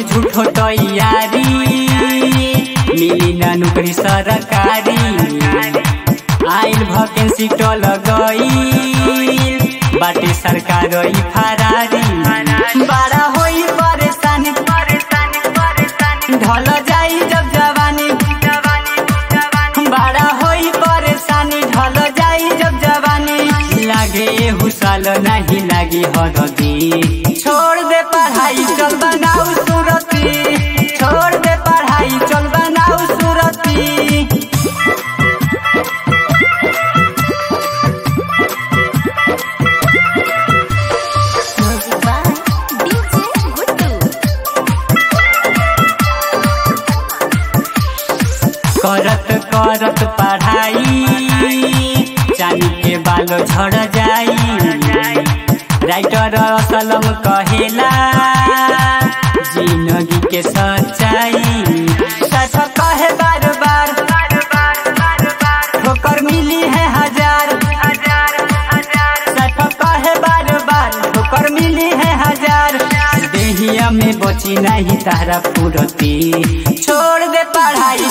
झूठो तैयारी मिली ना नौकरी सरकारी आइल भकेंसी टल गई बाटे सरकार ई फरारी बड़ा होई परेशानी ढल जाई जब जवानी बड़ा होई परेशानी ढल जाई जब जवानी लागे हुसाल नहीं लागी हरदी छोड़ दे पढ़ाई चल बनाऊ सूरती छोड़ दे पढ़ाई चल बनाऊ सूरती Music by DJ Guttu. करत करत पढ़ाई चांदी के बालो झड़ जाई राइटर असलम कहेला जिंदगी के सच्चाई सच कहे बार बार ठोकर मिली है हजार सच कहे बार बार ठोकर मिली है हजार देहिया में बची नहीं तारा पूरती छोड़ दे पढ़ाई